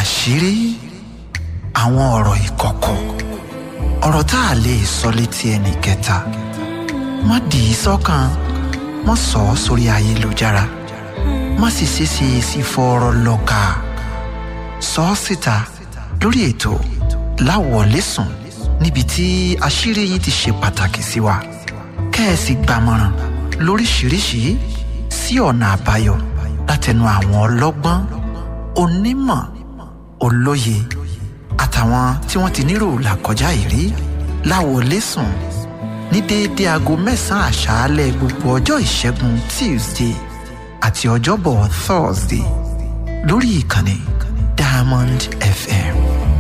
àṣírí àwọn ọ̀rọ̀ ìkọ̀kọ̀ ọ̀rọ̀ tá a lè sọ létí ẹnì kẹta má dì í sọ́kàn má sọ ọ́ sórí ayélujára má sì ṣeéṣe sí fọ́ọ̀rọ̀ lọ́ka sọ ọ́ síta lórí ètò láwọ̀lẹ́sùn níbi tí àṣírí yìí ti ṣe pàtàkì sí wa kẹ́ẹ̀sì gbàmọ̀ràn lóríṣìíríṣìí sí ọ̀nà àbáyọ látẹnu àwọn ọlọ́gbọ́n onímọ̀ olóye àtàwọn tí wọ́n ti nírò làkọjá ìrí láwọlẹ́sùn ní déédéé aago mẹ́sàn-án àṣálẹ́ gbogbo ọjọ́ ìṣẹ́gun tuesday àti ọjọ́bọ̀ thursday lórí ìkànnì diamond fm.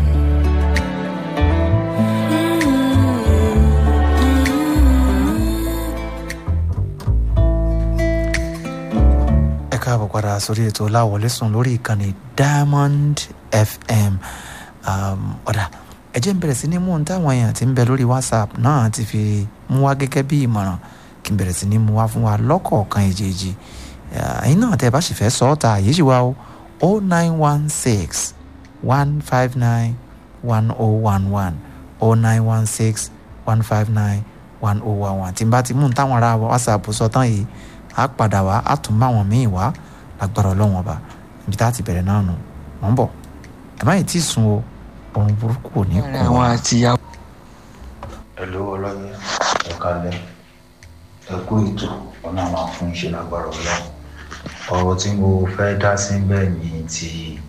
ẹ káàbọ̀ padà sórí ètò láwọlẹ́sùn lórí ìkànnì diamond fm ọ̀dà ẹ jẹ́ n bẹ̀rẹ̀ sí ní mú un táwọn èèyàn ti ń bẹ lórí whatsapp náà ti fi mú wá gẹ́gẹ́ bí ìmọ̀ràn kí n bẹ̀rẹ̀ sí ní mú wá fún wa lọ́kọ̀ọ̀kan èjèèjì ẹ̀yin náà tẹ́ ẹ bá sì fẹ́ sọ ọ́ ta àyè sì wá o o nine one six one five nine one o one one o nine one six one five nine one o one one tí n bá ti mú un táwọn ará whatsapp sọ tán yìí á padà wá á tún bá wọn míì wá lágbára ọlọ́wọ́n ọba ibi tá a ti bẹ̀rẹ̀ náà nù mọ̀ ń bọ̀ ẹ má yìí tí ì sun o ọrùn burúkú ò ní kú. àwọn àtìyàwó. ẹ̀lú ọlọ́yẹ ẹ̀ka lẹ̀ ẹ kú ètò ọ̀nà àwọn fún iṣẹ́ lágbára ọlọ́run ọ̀rọ̀ tí mo fẹ́ dá sí bẹ́ẹ̀ ni ti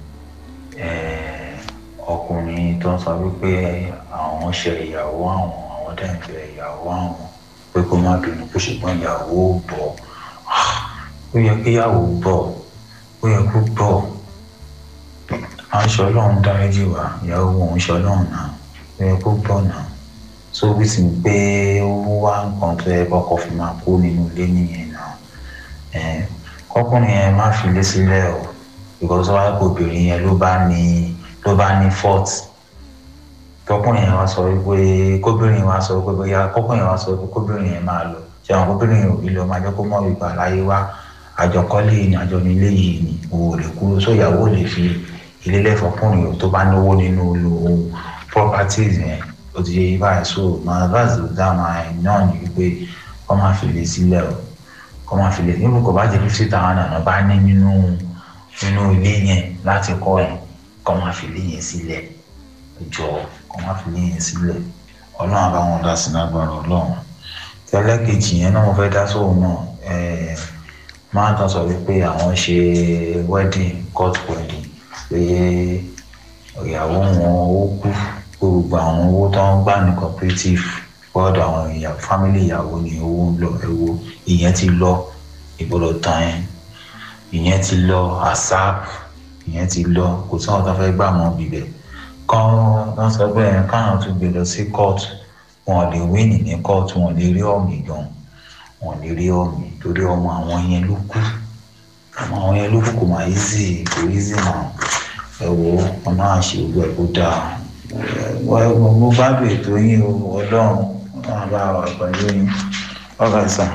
ọkùnrin tó ń sọ wípé àwọn ṣe ìyàwó àwọn àwọn dẹ̀ ń bẹ ìyàwó àwọn pé kó má bínú kó ṣùgbọ́n ìyàwó bọ̀ ó yẹ kí ìyàwó bọ̀ ó yẹ kó bọ̀ aṣọ ọlọ́run dáríjì wá ìyàwó òun ṣe ọlọ́run náà ó yẹ kó bọ̀ náà so bí ti pé ó wá nǹkan tó yẹ kọ́kọ́ fi máa kó nínú ilé nìyẹn náà kọkùnrin yẹn má fi lé sílẹ̀ o because wáyé kó obìnrin yẹn ló bá ní ló bá ní fault kọkùnrin yẹn wá sọ wípé kóbìnrin yẹn wá sọ wípé bóyá kọkùnrin yẹn wá sọ wípé kóbìnrin yẹn máa lọ ṣé àwọn kóbìnrin yẹn ò rí lọ máa jẹ́ kó mọ̀ wípé láyé wá àjọkọ́lé ni àjọ nílé yìí ni òwò lè kúrò sóyàwó lè fi ilé lẹ́fọ̀ọ́kùnrin tó bá náwó nínú lo properties yẹn ó ti yé báyìí so my advice to that man náà ni wípé kọ́ máa fi lè sílẹ̀ o kọ́ máa fi lè nínú kò bá jẹ́ fifty thousand àná bá ní nínú nínú ilé yẹn láti kọ́ ẹ̀ kọ́ máa fi lè yẹn sílẹ̀ jọ kọ́ máa fi lè yẹn sílẹ̀ ọlọ́run àbáwọn dá sí lágbára ọlọ́run tẹ́lẹ̀ kejì yẹn náà mo fẹ́ dá sóhun náà máa tán sọ wípé àwọn ṣe wedding court wedding pé ìyàwó wọn ó kú gbogbo àwọn owó tó ń gbà ní cooperative gbọ́dọ̀ àwọn ìyàwó fámìlì ìyàwó ni owó ń lọ ẹ̀wọ̀ ìyẹn ti lọ ìgbọ́dọ̀ tán ẹ̀ ìyẹn ti lọ asap ìyẹn ti lọ kò sí àwọn tó fẹ́ gbà mọ́ bíbẹ̀ kán wọ́n sọ pé ẹ̀ káwọn tún gbé lọ sí court wọn lè wíìnì ní court wọn lè rí ọ̀mì gan wọn lè rí ọ̀mì torí ọmọ àwọn yẹn ló kú ọmọ àwọn yẹn ló kú kò máa easy kò easy náà ẹ̀wọ̀ ọ̀nà àṣẹ ògbó ẹ̀ kó dáa mo bá bèèrè ètò yín o ọlọ́run wọn bá wà pẹ̀lú yín ọ̀gá ìsàn.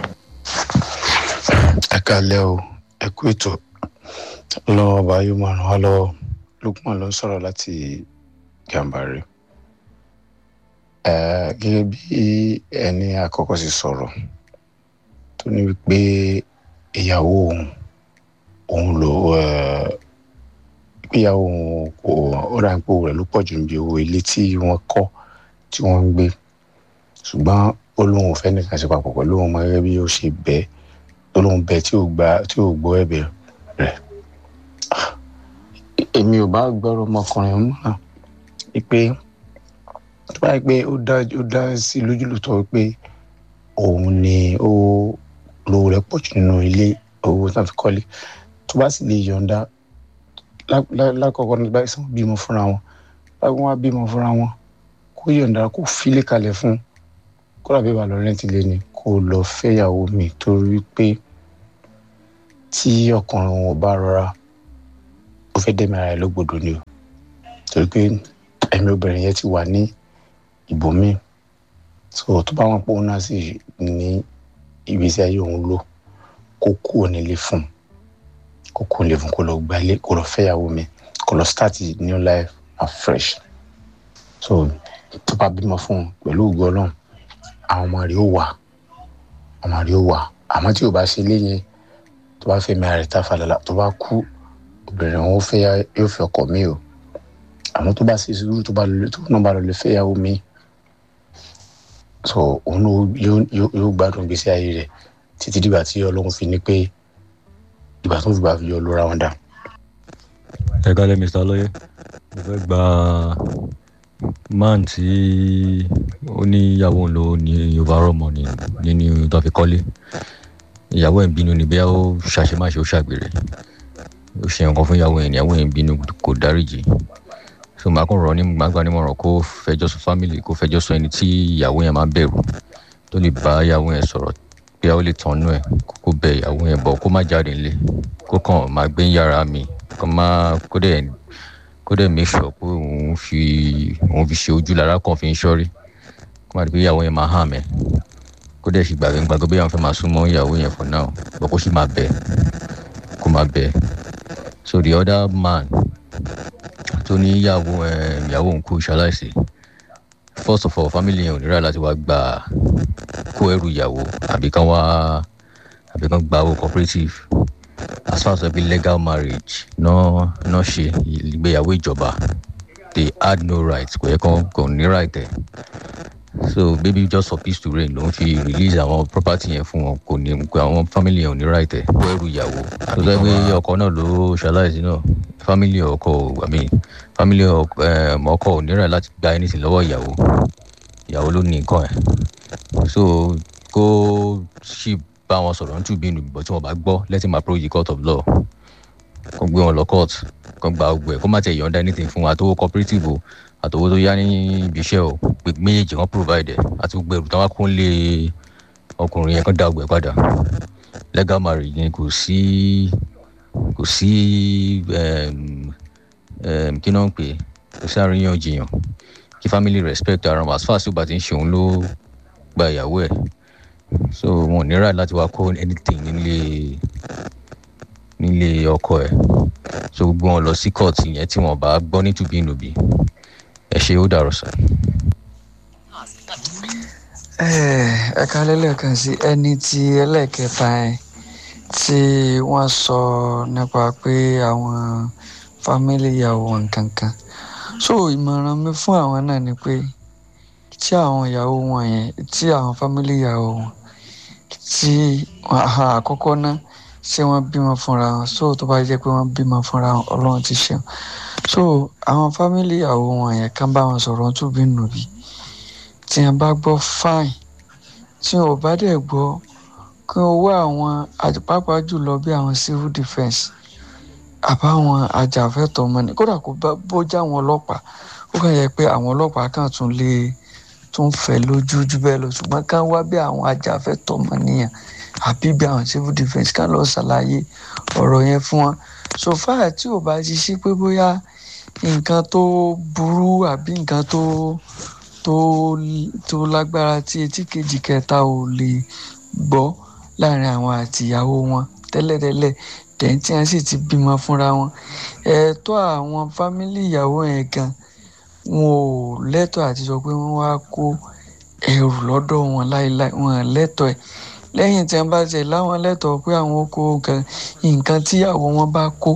ẹ kalẹ́ o ẹ kú ètò ọlọ́wọ́ ọba yóò máa ràn wá lọ́wọ́ lukman ló ń sọ̀rọ̀ láti gàmbàrí gẹ́gẹ́ bí ẹni àkọ́kọ́ sì sọ̀rọ̀ tó ní wípé ìyàwó òun òun ló ìgbéyàwó òun kò ó ra ipò rẹ̀ ló pọ̀ jù níbi owó ilé tí wọ́n kọ́ tí wọ́n ń gbé ṣùgbọ́n ó lóun ò fẹ́ nìkan ṣe papọ̀ pẹ̀lú òun mọ́ gẹ́gẹ́ bí ó ṣe bẹ́ tó lóun bẹ tí ò gba tí ò gbọ́ ẹ̀bẹ̀ rẹ̀ èmi ò bá gbọ́rọ̀ ọmọkùnrin mọ́ wípé tó bá yẹ pé ó dá ó dá sí lójúlùtọ́ wípé òun ni ó lówó rẹ̀ pọ̀ jù nínú ilé owó tó fi kọ́lé tó bá sì lè yọ̀ǹda lákọ̀ọ́kọ́ ní báyìí sàn bímọ fúnra wọn báyìí wọn á bímọ fúnra wọn kó yọ̀ǹda kó filé kalẹ̀ fún kó làbí ìbàlọ́ rẹ́ǹtì lé ní kó lọ fẹ́yàwó mi torí pé tí ọkùnrin wọn bá rọra ó fẹ́ dẹ́mi ara ẹ̀ lógbòdo ni o torí pé ẹ̀mí obìnrin yẹn ti wà ní ibòmíì so tó bá wọn pé òun náà sì ní ìgbésí ayé òun lò kó kúrò nílé fún un kó kúrò nílé fún un kó lọ gbalé kó lọ fẹ́yàwó mi kó lọ start new life afresh so tó bá bímọ fún un pẹ̀lú ògo ọlọ́run àwọn ọmọ rẹ̀ ó wà ọmọ rẹ̀ ó wà àmọ́ tí ò bá ṣe léyìn tó bá fẹ́ mi àrẹ tá falala tó bá kú obìnrin òun fẹ́ yóò fẹ́ ọkọ mi o àmọ́ tó bá ṣe sùúrù tó bá lọ tó náà bá lọ lè fẹ́ yàwó mi so òun yóò yóò gbádùn gbèsè ayé rẹ̀ títí dìgbà tí ọlọ́run fi ní pé ìgbà tó ń fi gbà fi yọ lóra wọn dà. ẹ kálẹ̀ mr lọ́yẹ́ mo fẹ́ gba man tí ó ní ìyàwó ń lò ní yorùbá rọmọ ní nínú tó fi kọ́lé ìyàwó ẹ̀ ń bínú ni bóyá ó ṣàṣemáṣe ó ṣàgbèrè ó ṣe nǹkan fún ìyàwó ẹ̀ ní ìyàwó ẹ̀ ń bínú kò dáríjì so màá kàn rọ ní gbàgbà nímọ̀ràn kó fẹjọ́ sọ family kó fẹjọ́ sọ ẹni tí ìyàwó yẹn máa bẹ̀rù tó lè bá ìyàwó yẹn sọ̀rọ̀ pé ó lè tọ́nú ẹ̀ kó bẹ ìyàwó yẹn bọ̀ kó má jáde nílé kó kàn máa gbé yàrá mi kó má kó dẹ̀ kó dẹ̀ make sure pé òun fi òun fi ṣe ojú lára kan fi ń ṣọ́rí kó má di pé ìyàwó yẹn máa hàn mẹ́ kó dẹ̀ sì gbàgbé gbàgbé bí àwọn fẹ́ máa súnmọ́ ìyàwó yẹn for now bọ̀ kó sì máa bẹ̀ kó máa bẹ̀ so the other man tó ní ìyàwó ìyàwó òun kú ṣaláìsí first of all family yẹn ò ní rà láti wá gba kó ẹrù ìyàwó àbí kán wá àbí kán gba owó cooperative as far as ẹbí legal marriage náà náà ṣe ìgbéyàwó ìjọba they had no right kò yẹ kán kò ní right ẹ so baby just for peace to reign ló ń fi release àwọn property yẹn fún wọn kò ní àwọn family yẹn ò ní right ẹ kó ẹrù ìyàwó tó sọ pé ọkọ náà ló ṣaláìsí náà family ọkọ i mean family ọkọ ò ní right láti gba anything lọ́wọ́ ìyàwó ìyàwó ló ní nǹkan ẹ̀ so kó sì bá wọn sọ̀rọ̀ ní tùbí nù bọ̀ tí wọ́n bá gbọ́ let him approach the court of law kó gbé wọn lọ court kó gba ọgbẹ́ kó má tẹ̀ yọ̀ǹda anything fún àtọwọ́ cooperative o àtọwọ́ tó yá ní ibi iṣẹ́ o pé méjèèjì kan provide ẹ̀ àti gbogbo ẹrù táwọn kún lé ọkùnrin yẹn kán dá ọgbẹ́ padà legal marriage ni kò sí kò sí kí náà ń pè kò sí àríyànjiyàn kí family respect ara wọn as far as ó bá ti ń ṣe òun ló gba ìyàwó ẹ̀ so wọn ò ní right láti wá kó anything nílé nílé ọkọ ẹ̀ so gbogbo wọn lọ sí court yẹn tí wọn bá gbọ́ ní tùbínùbí ẹ ṣe ó dàrọ sàn. ẹ kálẹ́ lẹ́ẹ̀kan sí ẹni tí ẹlẹ́ẹ̀kẹta ẹ̀ tí wọ́n sọ nípa pé àwọn fámílì ìyàwó nǹkan kan so ìmọ̀ràn mi fún àwọn náà ni pé tí àwọn ìyàwó wọn yẹn tí àwọn fámílì ìyàwó wọn tí àkọ́kọ́ náà ṣé wọ́n bímọ fúnra wọn so tó bá jẹ́ pé wọ́n bímọ fúnra wọn ọlọ́run ti ṣeun so àwọn fámílì ìyàwó wọn yẹn kàn bá wọn sọ̀rọ̀ tún bí nùbí tí wọ́n bá gbọ́ fine tí wọ́n bá dẹ̀ gbọ́ kí wọ́n wá àwọn pàápàá jùlọ bí àwọn civil defence àbáwọn ajàfẹ́tọ̀ọ́ ọmọnì kódà kó bójá àwọn ọlọ́pàá ó kàn yẹ pé àwọn ọlọ́pàá kan tún lè tún fẹ́ lójú jù bẹ́ẹ̀ lọ ṣùgbọ́n ká wá bí àwọn ajàfẹ́tọ̀ọ́ ọmọnìyàn àbí bí àwọn civil defence ká lọ ṣàlàyé ọ̀rọ̀ yẹn fún wọn so far tí ò bá ti sí pé bóyá nǹkan tó burú àbí nǹkan tó tó tó lágbára tí etí kejì kẹta ò lè gbọ́ láàrin àwọn àtìyàwó wọn tẹ́lẹ̀tẹ́lẹ̀ tẹ̀yìn tí wọ́n sì ti bímọ fúnra wọn ẹ̀tọ́ àwọn fámílì ìyàwó yẹn gan wọn ò lẹ́tọ̀ọ́ àti sọ pé wọ́n wá kó ẹrù lọ́dọ̀ wọn láéláé wọn lẹ́tọ̀ọ́ ẹ̀ lẹ́yìn tí wọ́n bá tẹ̀ láwọn lẹ́tọ̀ọ́ pé àwọn kó nǹkan tíyàwó wọn bá kó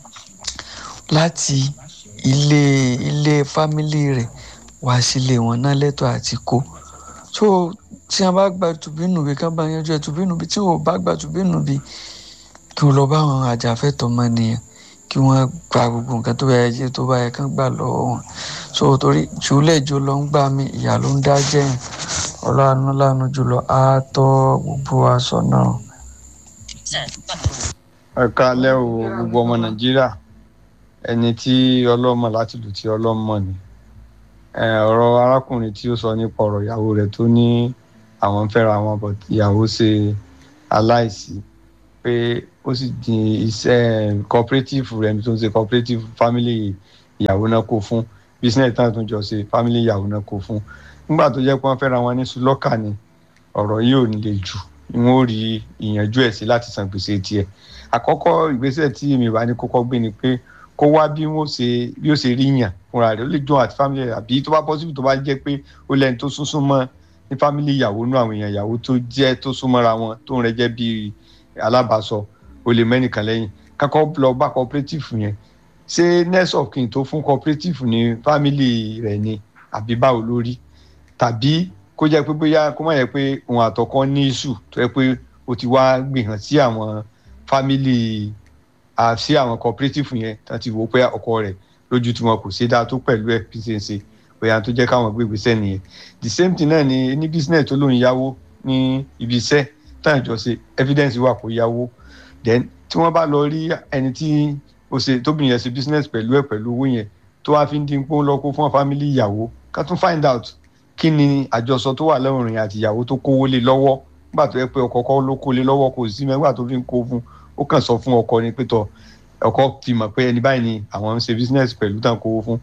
láti ilé ilé fámílì rẹ̀ wá sílé wọn náà lẹ́tọ̀ọ́ àti kó so tí wọ́n bá gba tùbínùbí kán bá yanjú ẹ̀ tùbínùbí tí wọ́n bá gba tùbínùbí kí wọ́n lọ bá àwọn àjàfẹ́tọ̀ọ́ ọmọnìyàn kí wọ́n gba gbogbo nǹkan tó bá yẹ tó bá yẹ kán gbà lọ́wọ́ wọn so torí jùlẹ̀ jù lọ ń gbà mí ìyá ló ń dá jẹ́yìn ọlọ́run lánàá jùlọ á tọ́ gbogbo aṣọ náà. ẹ káalẹ́ o gbogbo ọmọ nàìjíríà ẹni tí ọlọ́mọ láti lù tí ọlọ́mọ ni ọ̀rọ̀ arákùnrin tí ó sọ nípa ọ̀rọ̀ ìyàwó rẹ̀ tó ní àwọn ń fẹ́ra wọn bọ̀ ìyàwó ṣe aláìsí pé ó sì di iṣẹ́ cooperative rẹ̀ tó ń ṣe cooperative family ìyàwó náà kó fún business náà tó ń jọ ṣe family ìyàwó náà kó fún nígbà tó jẹ́ pé wọ́n fẹ́ra wọn ní sùlọ́kà ni ọ̀rọ̀ yìí ò ní lè jù wọn ò rí ìyànjú ẹ̀ sí láti san gbèsè tiẹ̀ àkọ́kọ́ ìgbésẹ̀ tí èmi bá ní kọ́kọ́ gbé ni pé kó wá bí wọ́n ṣe bí ó ṣe rí yàn fúnra rẹ̀ ó lè jọ àti family rẹ̀ àbí tó bá possible tó bá jẹ́ pé ó lẹ́ni tó sún súnmọ́ ní family ìyàwó nú àwọn èèyàn ìyàwó tó jẹ́ tó súnmọ́ra wọn tó ń rẹ jẹ́ bíi alábàásọ ó lè mẹ́nìkan lẹ́yìn kakọ́ lọ bá cooperative yẹn ṣé next of kin tó fún cooperative ní family rẹ̀ ni àbí báwo lórí tàbí kó jẹ́ pé bóyá kó má yẹ pé òun àtọkọ ní issue tó yẹ pé ó ti wá gbìyànjú sí àwọn family àti àwọn cooperative yẹn tó ti wò pé ọkọ rẹ̀ lójú tí wọn kò ṣe dáa tó pẹ̀lú ẹ̀ bí ṣe ń ṣe bóyá tó jẹ́ káwọn gbé ìgbésẹ̀ nìyẹn the same thing náà ni ní business tó lóun yáwó ní ibi iṣẹ́ táwọn ìjọ ṣe evidence wà kó yáwó then tí wọ́n bá lọ rí ẹni tí ó ṣe tóbìnrin yẹn ṣe business pẹ̀lú ẹ̀ pẹ̀lú owó yẹn tó wá fi ń dín pọ́n lọ́kọ́ fún family ìyàwó ká tún find out kí ni àjọsọ tó wà lẹ́rìn àti ìyàwó tó kówó lé lọ́wọ́ nígbà tó yẹ pé ọkọ kọ́ ló kó lé lọ́wọ́ kò sí mẹ́gbà tó fi ń kó fún ó kàn sọ fún ọkọ ni pé tọ ọkọ fi mọ̀ pé ẹni báyìí ni àwọn ń ṣe business pẹ̀lú tàn kówó fún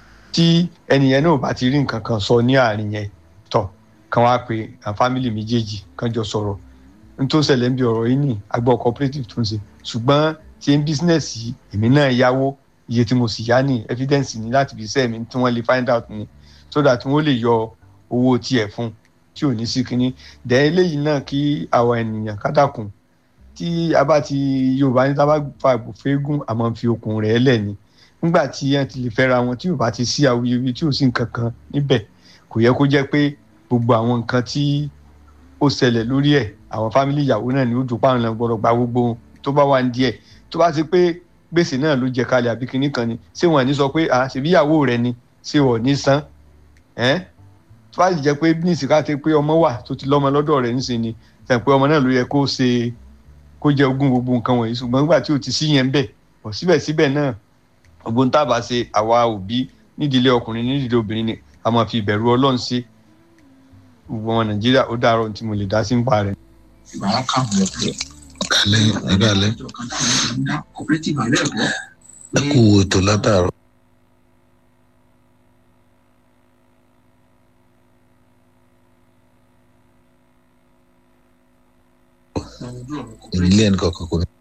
tí ẹni yẹn náà bá ti rí nǹkan kan sọ ní àárín yẹn tọ kàn wá pé àwọn family méjèèjì kàn jọ sọ̀rọ̀ n tó ṣẹlẹ̀ ń bí ọ̀rọ̀ yìí ní agbọ́ cooperative tó ń ṣe ṣùgbọ́n ṣe ń business yìí èmi náà yáwó iye tí mo sì yá ní evidence ní láti fi sẹ́ẹ̀mí tí wọ́n lè find out ni so that wọ́n lè yọ owó tiẹ̀ fún tí ò ní sí kínní dẹ̀ eléyìí náà kí àwọn ènìyàn kádàkùn tí a bá ti yorùbá ní tá a bá fa ìbùfẹ́ gùn àmọ́ fi okùn rẹ̀ lẹ̀ ni nígbà tí wọ́n ti lè fẹ́ra wọn tí ò bá ti sí awuyewuye tí ò sí nǹkan kan níbẹ̀ kò yẹ kó jẹ́ pé gbogbo àwọn nǹkan tí ó ṣẹlẹ̀ lórí ẹ̀ àwọn fámìlì ìyàwó náà ni ó dùn páwọn náà gbọ́dọ̀ gba gbogbo tó bá wà ní díẹ̀ tó bá ti pé gbèsè náà ló jẹ kalẹ̀ àbí kinní kan ni ṣé wọn ní sọ pé à ṣèbí ìyàwó rẹ ni ṣé wọn ní san ẹ́ tó bá jẹ́ pé ní ìsìnká ti pé ọmọ wà tó ti lọ́mọ lọ́dọ̀ rẹ̀ níṣẹ́ ni tẹ̀ pé ọmọ náà ló yẹ kó ṣe kó jẹ ogún gbogbo nǹkan wọ̀nyí ṣùgbọ́n nígbà tí ò ti sí yẹn bẹ̀ ọ̀ síbẹ̀síbẹ̀ náà ogun tábà ṣe àwa òbí nídìílé ọkùnrin nídìílé obìnrin ni a máa fi ìbẹ̀rù ọlọ́run ṣe gbogbo ọmọ nàìjíríà ó dàárọ̀ tí mo lè dá sí ń pa rẹ̀. kálẹ̀ ẹ̀ka alẹ́ ẹ kú ètò látàárọ̀. ìdílé ẹnì kọ̀ọ̀kan kò ní.